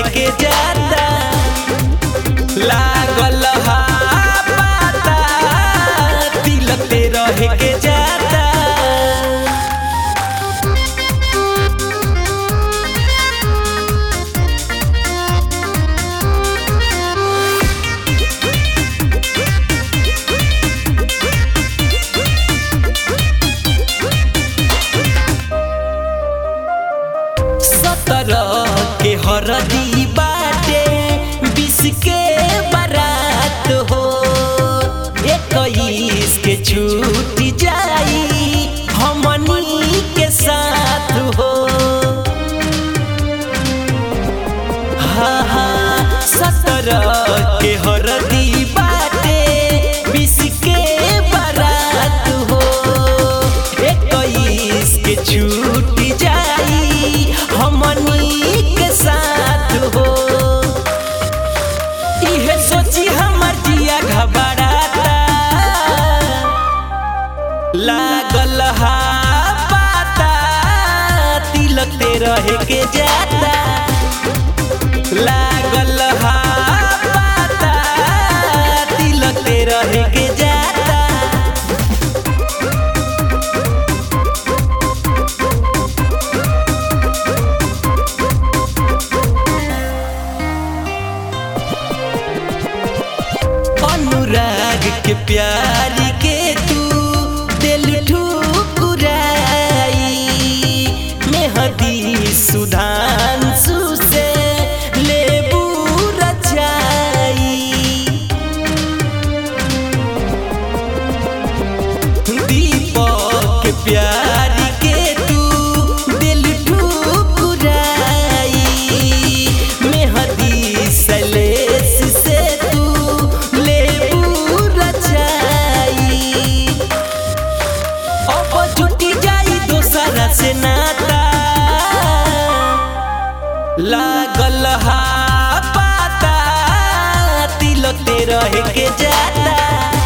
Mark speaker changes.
Speaker 1: के जाता लागल हा पाता तिलक ते रहे के जाता सत्रह के हरदी बाटे बीस के बारात हो इक्कीस के छूट जाई हमनी के साथ हो हाँ हाँ सत्रह के हरदी बाटे बीस के बारात हो इक्कीस के छूट जाई हमनी के साथ हो इहे सोची हमर जिया घबराता लागल हा पाता तिलक ते रहे के जाता लागल हा पाता तिलक ते रहे के जाता अनुराग के प्यार के तू दिल ठुकुराई मेहदी सुधांशु से लेबू रचाई दीपक के प्यार के तू दिल ठुकुराई मेहदी सलेस से तू लेबू रचाई अब जुटी जाई दोसरा से नाता लागल हा पाता तिलक ते रहे के जाता